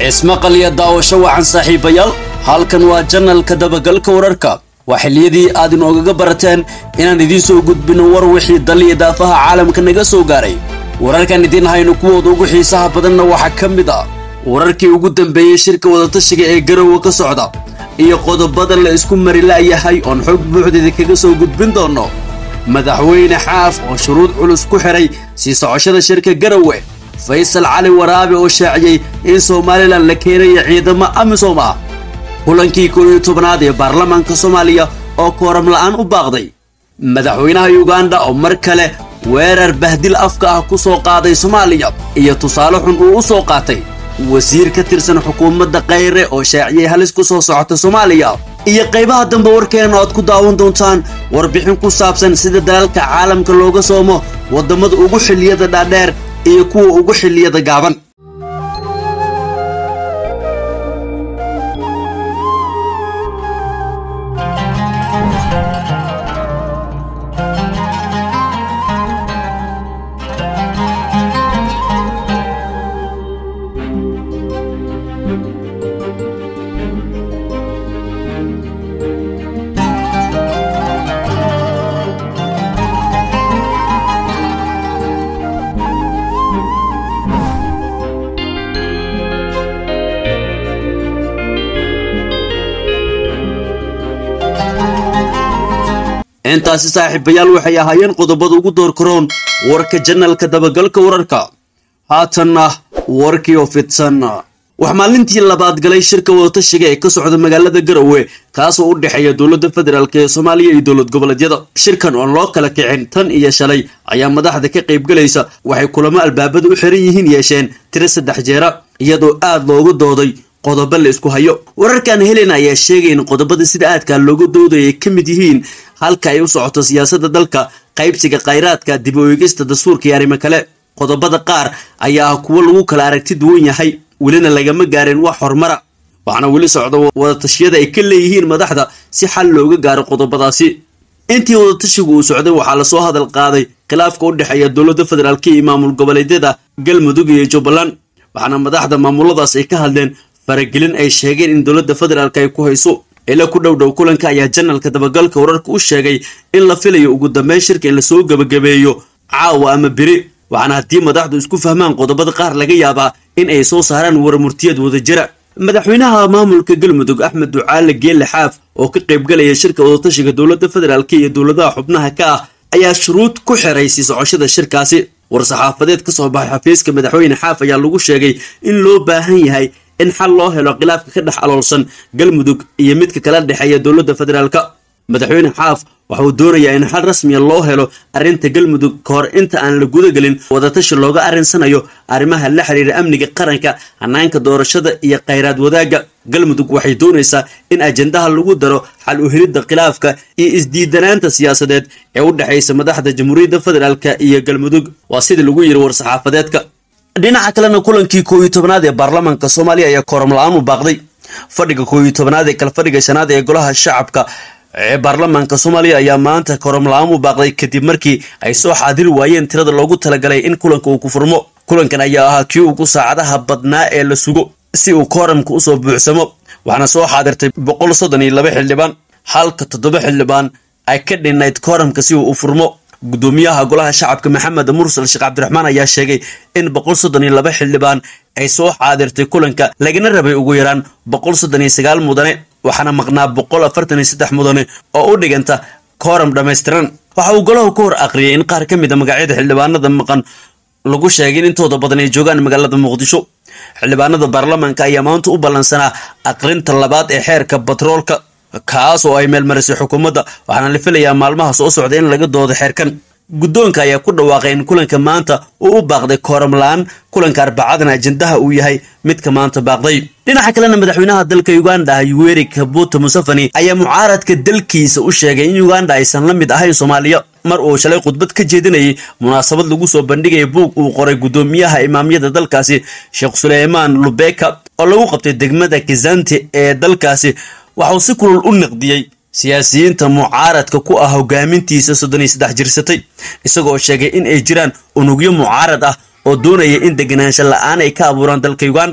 ismaqal iyo daawasho wacan saaxiibayaal halkan waa janalka dabagalka wararka waa xilliyadii aad inoogaga barateen inaan idiin soo gudbino war wixii daliya daafaha caalamka naga soo gaaray wararkan idiin hayno kuwooda ugu xiisaha badanna waxaa ka mid ah wararkii ugu dambeeyey shirka wadatashiga ee garowa ka socda iyo qodobada la isku mari la'yahay oon xog buuxdeeda kaga soo gudbin doonno madaxweyne xaaf oo shuruud culus ku xidhay sii socoshada shirka garowe faysal cali waraabe oo shaaciyey in somalilan la keenaya ciidamo amisom ah kulankii koob iyo tobnaad ee baarlamaanka soomaaliya oo kooram la'aan u baaqday madaxweynaha yuganda oo mar kale weerar bahdil afka ah ku soo qaaday soomaaliya iyo tusaale xun uu u soo qaatay wasiir ka tirsan xukuumadda khayre oo shaaciyey halis ku soo socota soomaaliya iyo qaybaha dambe warkeena oad ku daawan doontaan warbixin ku saabsan sida dalalka caalamka looga soomo waddamada ugu xilliyada dhaadheer iyo kuwa ugu xilliyada gaaban intaasi saaxiibayaal waxay ahaayeen qodobada ugu door karoon warka janalka dabagalka wararka haatanna warkii oo fidsan wax maalintii labaad galay shirka wadatashiga ee ka socda magaalada garowe kaasoo u dhexeeya dowladda federaalk ee soomaaliya iyo dowlad goboleedyada shirkan oon loo kala kicin tan iyo shalay ayaa madaxda ka qaybgalaysa waxay kulamo albaabada u xiran yihiin yeesheen tiro saddex jeera iyadoo aad looga dooday qodobo la isku hayo wararkan helen ayaa sheegay in qodobada sida aadka looga doodaya ay ka mid yihiin halka ay u socoto siyaasadda dalka qaybsiga khayraadka dib u eegista dastuurka iyo arrimo kale qodobada qaar ayaa ah kuwo lagu kala aragti duwan yahay welina lagama gaarin wax horumara waxaana weli socda wadatashyada ay ka leeyihiin madaxda si xal looga gaaro qodobadaasi intii wadatashigu uu socday waxaa lasoo hadal qaaday khilaafka u dhexeeya dowladda federaalk iyo maamul goboleedyada galmudug iyo jubbaland waxaana madaxda maamuladaas ay ka hadleen faragelin ay sheegeen in dowladda federaalk ay ku hayso ila ku dhow dhow kulanka ayaa janalka dabagalka wararka u sheegay in la filayo ugu dambeyn shirka in lasoo gebagabeeyo caawa ama beri waxaana haddii madaxdu isku fahmaan qodobada qaar laga yaabaa in ay soo saaraan warmurtiyad wadajira madaxweynaha maamulka galmudug axmed ducaale geelle xaaf oo ka qaybgalaya shirka wadatashiga dowladda federaalk iyo dowladaha xubnaha ka ah ayaa shuruud ku xiray sii socoshada shirkaasi war-saxaafadeed ka soo baxay xafiiska madaxweyne xaaf ayaa lagu sheegay in loo baahan yahay in xal loo helo khilaafka ka dhex aloolsan galmudug iyo midka kala dhexeeya dowladda federaalk madaxweyne xaaf waxa uu doonayaa in xal rasmiya loo helo arrinta galmudug ka hor inta aan la gudagelin wadatashi looga arrinsanayo arrimaha la xiriira amniga qaranka hanaanka doorashada iyo khayraad wadaagga galmudug waxay doonaysaa in ajendaha lagu daro xal u helidda khilaafka iyo isdiidanaanta siyaasadeed ee u dhexaysa madaxda jamhuuriyadda federaalk iyo galmudug waa sidii lagu yiri war-saxaafadeedka dhinaca kalena kulankii koob iyo tobnaad ee baarlamaanka soomaaliya ayaa kooram la-aan u baaqday fadhiga koob iyo tobnaad ee kala fadhiga shanaad ee golaha shacabka ee baarlamaanka soomaaliya ayaa maanta kooram la-aan u baaqday kadib markii ay soo xaadiri waayeen tirada loogu talagalay in kulanka uu ku furmo kulankan ayaa ahaa kii ugu saacadaha badnaa ee la sugo si uu kooramka usoo buuxsamo waxaana soo xaadirtay boqol soddon iyo laba xildhibaan halka toddoba xildhibaan ay ka dhinnayd kooramka si uu u furmo gudoomiyaha golaha shacabka maxamed mursal sheekh cabdiraxmaan ayaa sheegay in boqol soddon iyo laba xildhibaan ay soo xaadirtay kulanka lagana rabay ugu yaraan boqol soddon iyo sagaal mudane waxaana maqnaa boqol afartan iyo saddex mudane oo u dhiganta kooram dhammaystiran waxa uu golahu ka hor aqriyay in qaar ka mid a magacyada xildhibaanada maqan lagu sheegay in intooda badan ay joogaan magaalada muqdisho xildhibaanada baarlamaanka ayaa maanta u ballansanaa aqrinta labaad ee xeerka batroolka kaas oo ay meelmarisay xukuumadda waxaana la filayaa maalmaha soo socda in laga doodo xeerkan guddoonka ayaa ku dhawaaqay in kulanka maanta uu u baaqday kooram la-aan kulanka arbacadana ajendaha uu yahay midka maanta baaqday dhinaca kalena madaxweynaha dalka uganda yuweri kabuta museveni ayaa mucaaradka dalkiisa u sheegay in uganda aysan la mid ahayn soomaaliya mar uu shalay khudbad ka jeedinayay munaasabad lagu soo bandhigaya buug uu qoray guddoomiyaha imaamyada dalkaasi sheekh suleymaan lubeka oo lagu qabtay degmada kizante ee dalkaasi waxauu si kulul u naqdiyey siyaasiyiinta mucaaradka ku ah hogaamintiisa soddon iyo saddex jirsatay isagoo sheegay in ay jiraan unugyo mucaarad ah oo doonaya in deganaansho la-aan ay ka abuuraan dalka uganda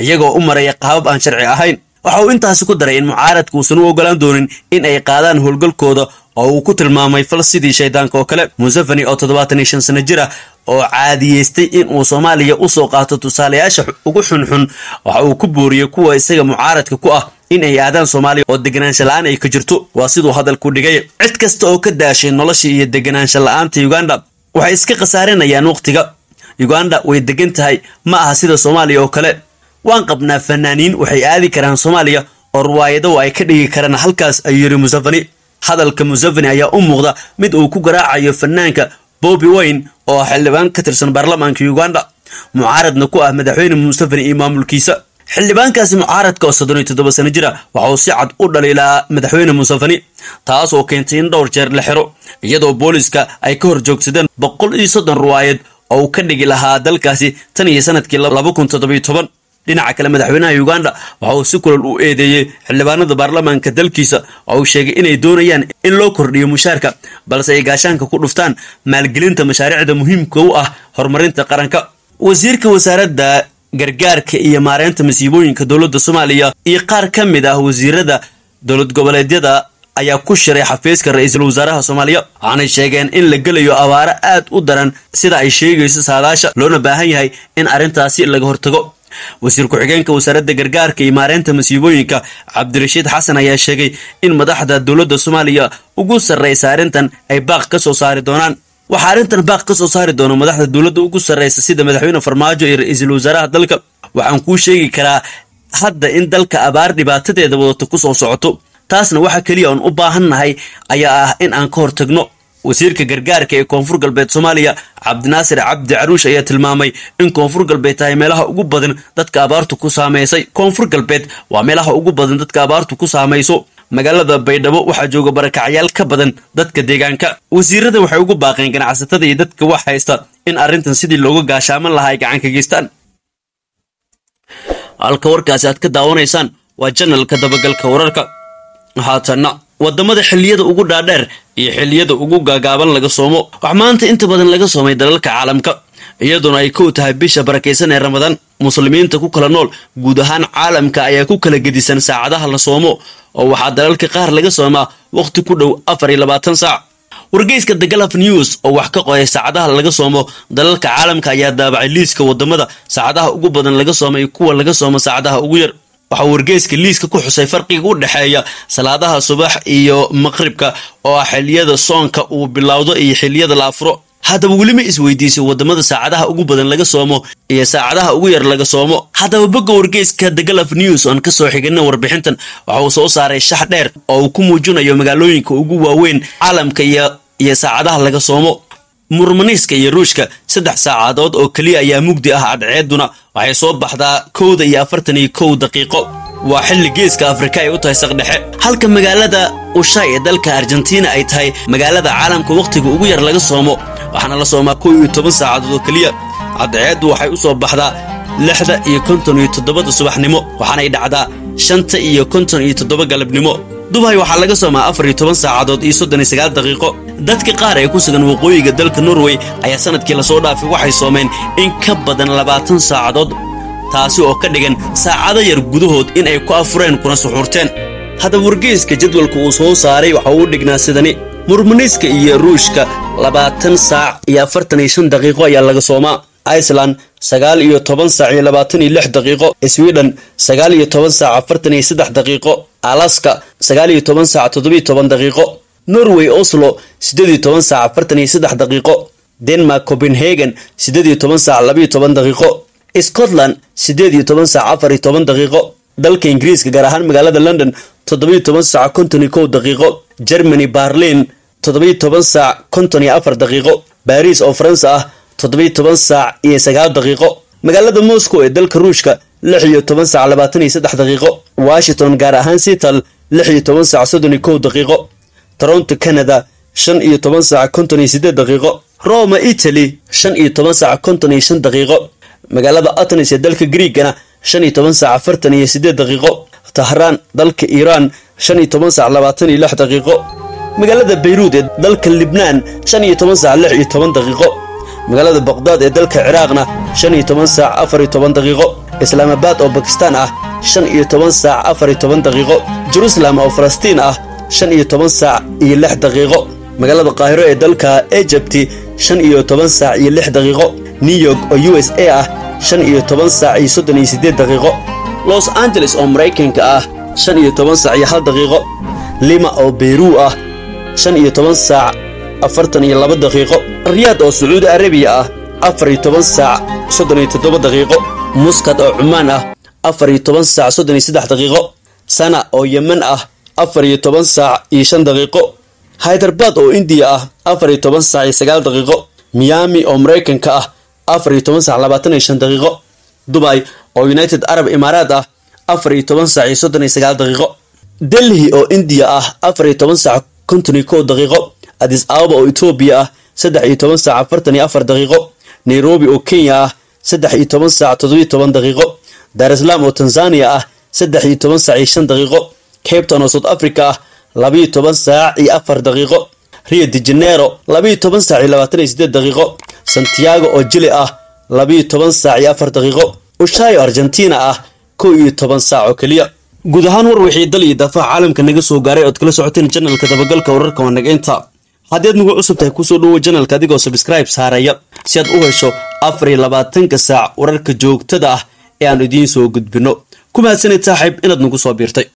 iyagoo u maraya qaabab aan sharci ahayn waxa uu intaasi ku daray in mucaaradka uusan u ogolaan doonin in ay qaadaan howlgalkooda oo uu ku tilmaamay fal sidii shaydaanka oo kale museveni oo toddobaatan iyo shan sano jir ah oo caadiyeystay in uu soomaaliya usoo qaato tusaalayaasha ugu xunxun waxa uu ku booriyey kuwa isaga mucaaradka ku ah in ay aadaan soomaaliya oo deganaansha la-aan ay ka jirto waa siduu hadalku dhigay cid kasta oo ka daashay nolosha iyo deganaansha la-aanta uganda waxay iska khasaarinayaan wakhtiga uganda way degan tahay ma aha sida soomaaliya oo kale waan qabnaa fanaaniin waxay aadi karaan soomaaliya oo riwaayado ay ka dhigi karaan halkaas ayuu yidhi museveni hadalka museveni ayaa u muuqda mid uu ku garaacayo fanaanka bobi wayne oo ah xildhibaan ka tirsan baarlamaanka uganda mucaaradna ku ah madaxweyne museveni iyo maamulkiisa xildhibaankaasi mucaaradka oo soddon iyo toddoba sano jira waxa uu si cad u dhaliilaa madaxweyne museveni taas oo keentay in dhowr jeer la xiro iyadoo booliska ay ka hor joogsadeen boqol iyo soddon riwaayad oo uu ka dhigi lahaa dalkaasi tan iyo sanadkii laba kun toddobiyo toban dhinaca kale madaxweynaha uganda waxa uu si kulal u eedeeyey xildhibaanada baarlamaanka dalkiisa oo uu sheegay inay doonayaan in loo kordhiyo mushaarka balse ay gaashaanka ku dhuftaan maalgelinta mashaariicda muhiimka u ah horumarinta qaranka wasiirka wasaaradda gargaarka iyo maareynta masiibooyinka dowladda soomaaliya iyo qaar ka mid ah wasiirada dowlad goboleedyada ayaa ku shiray xafiiska ra-iisul wasaaraha soomaaliya waxaanay sheegeen in la gelayo abaaro aad u daran sida ay sheegayso saadaasha loona baahan yahay in arrintaasi laga hortago wasiir ku-xigeenka wasaaradda gargaarka iyo maareynta masiibooyinka cabdirashiid xasan ayaa sheegay in madaxda dowladda soomaaliya ugu sarraysa arrintan ay baaq ka soo saari doonaan waxaa arrintan baaq ka soo saari doona madaxda dowladda ugu sarraysa sida madaxweyne farmaajo iyo ra-iisul wasaaraha dalka waxaan kuu sheegi karaa hadda in dalka abaar dhibaatadeeda wadato ku soo socoto taasna waxa keliya oon u baahannahay ayaa ah in aan ka hortagno wasiirka gargaarka ee koonfur galbeed soomaaliya cabdinaasir cabdi caruush ayaa tilmaamay in koonfur galbeed tahay meelaha ugu badan dadka abaartu ku saameysay koonfur galbeed waa meelaha ugu badan dadka abaartu ku saamayso magaalada baydhabo waxaa jooga barakacyaal ka badan dadka deegaanka wasiirada waxay ugu baaqeen ganacsatada iyo dadka wax haysta in arrintan sidii looga gaashaaman lahaa ay gacan ka geystaan halka warkaasi aad ka daawanaysaan waa janalka dabagalka wararka haatanna wadamada xilliyada ugu dhaadheer iyo xilliyada ugu gaagaaban laga soomo wax maanta inta badan laga soomay dalalka caalamka iyadoona ay kow tahay bisha barakaysan ee ramadaan muslimiinta ku kala nool guud ahaan caalamka ayaa ku kala gedisan saacadaha la soomo oo waxaa dalalka qaar laga soomaa wakhti ku dhow afar iyo labaatan saac wargeyska the galaf news oo wax ka qoray saacadaha laga soomo dalalka caalamka ayaa daabacay liiska wadamada saacadaha ugu badan laga soomay kuwa laga soomo saacadaha ugu yar waxaa wargeyska liiska ku xusay farqiga u dhexeeya salaadaha subax iyo maqribka oo ah xiliyada soonka uu bilowdo iyo xiliyada la afuro haddaba weli ma isweydiisay wadamada saacadaha ugu badan laga soomo iyo saacadaha ugu yar laga soomo haddaba bogga wargeyska the galaf news oon kasoo xigana warbixintan waxa uu soo saaray shax dheer oo uu ku muujinayo magaalooyinka ugu waaweyn caalamka iyo iyo saacadaha laga soomo murmaniiska iyo ruushka saddex saacadood oo keliya ayaa mugdi ah cadceeduna waxay soo baxdaa kowda iyo afartan iyo kow daqiiqo waa xilli geeska afrika ay u tahay saqdhexe halka magaalada ushay ee dalka argentina ay tahay magaalada caalamka wakhtiga ugu yar laga soomo waxaana la soomaa kow iyo toban saacadood oo keliya cadceeddu waxay u soo baxdaa lixda iyo konton iyo toddobada subaxnimo waxaanay dhacdaa shanta iyo konton iyo toddoba galabnimo dubay waxaa laga soomaa afar iyo toban saacadood iyo soddon iyo sagaal daqiiqo dadka qaar ee ku sugan waqooyiga dalka norway ayaa sanadkii lasoo dhaafay waxay soomeen in ka badan labaatan saacadood taasi oo ka dhigan saacado yar gudahood in ay ku afureen kuna suxuurteen haddaba wargeyska jadwalka uu soo saaray waxa uu dhignaa sidani murmaniiska iyo ruushka labaatan saac iyo afartan iyo shan daqiiqo ayaa laga soomaa iceland sagaal iyo toban saac iyo labaatan iyo lix daqiiqo sweden sagaal iyo toban saac afartan iyo saddex daqiiqo alaska sagaal iyo toban saac toddobiyo toban daqiiqo norway oslo siddeed iyo toban saac afartan iyo saddex daqiiqo denmark copenhagen siddeed iyo toban saac labayo toban daqiiqo scotland siddeed iyo toban saac afar iyo toban daqiiqo dalka ingiriiska gaar ahaan magaalada london toddobiyo toban saac konton iyo kow daqiiqo germany barlin toddobiyo toban saac konton iyo afar daqiiqo baris oo faransa ah toddobiyo toban saac iyo sagaal daqiiqo magaalada moscow ee dalka ruushka lix iyo toban saac labaatan iyo saddex daqiiqo washington gaar ahaan seattle lix iyo toban saac soddon iyo kow daqiiqo toronto canada shan iyo toban saac konton iyo siddeed daqiiqo roma italy shan iyo toban saac konton iyo shan daqiiqo magaalada atenis ee dalka griigana shan iyo toban saac afartan iyo siddeed daqiiqo tahraan dalka iiraan shan iyo toban saac labaatan iyo lix daqiiqo magaalada bayruud ee dalka libnaan shan iyo toban saac lix iyo toban daqiiqo magaalada baqdaad ee dalka ciraaqna shan iyo toban saac afar iyo toban daqiiqo islaamabad oo bakistaan ah shan iyo toban saac afar iyo toban daqiiqo jerusalem oo falastiin ah shan iyo toban saac iyo lix daqiiqo magaalada qaahiro ee dalka ejabti shan iyo toban saac iyo lix daqiiqo new york oo u s a ah shan iyo toban saac iyo soddon iyo siddeed daqiiqo los angeles oo maraykanka ah shan iyo toban saac iyo hal daqiiqo lima oo beyruu ah shan iyo toban saac afartan iyo laba daqiiqo riyaad oo sacuudi arabiya ah afar iyo toban saac soddon iyo toddoba daqiiqo muskad oo cumaan ah afar iyo toban saac soddon iyo saddex daqiiqo sana oo yemen ah afar iyo toban saac iyo shan daqiiqo haydarbaad oo indiya ah afar iyo toban saac iyo sagaal daqiiqo miyaami oo maraykanka ah afar iyo toban saac labaatan iyo shan daqiiqo dubay oo united arab imaaraad ah afar iyo toban saac iyo soddon iyo sagaal daqiiqo delhi oo indiya ah afar iyo toban saac konton iyo kow daqiiqo adis ababa oo etoobiya ah saddex iyo toban saac afartan iyo afar daqiiqo nairobi oo kenya ah saddex iyo toban saac toddobiyo toban daqiiqo daarisalaam oo tanzaniya ah saddex iyo toban saac iyo shan daqiiqo cabton oo south africa ah labiyo toban saac iyo afar daqiiqo rio de janeiro labiyo toban saac iyo labaatan iyo siddeed daqiiqo santiago oo jili ah labiyo toban saac iyo afar daqiiqo ushayo argentina ah kow iyo toban saac oo keliya guud ahaan war wixii dal iyo daafaha caalamka naga soo gaaray ood kala socoteen janalka dabagalka wararka waa naga inta haddii aad nagu cusub tahay kusoo dhowo janalka adigoo sabskribe saaraya si aad u hesho afar iyo labaatanka saac wararka joogtada ah ee aan idiin soo gudbinno ku mahadsanid saaxiib inaad nagu soo biirtay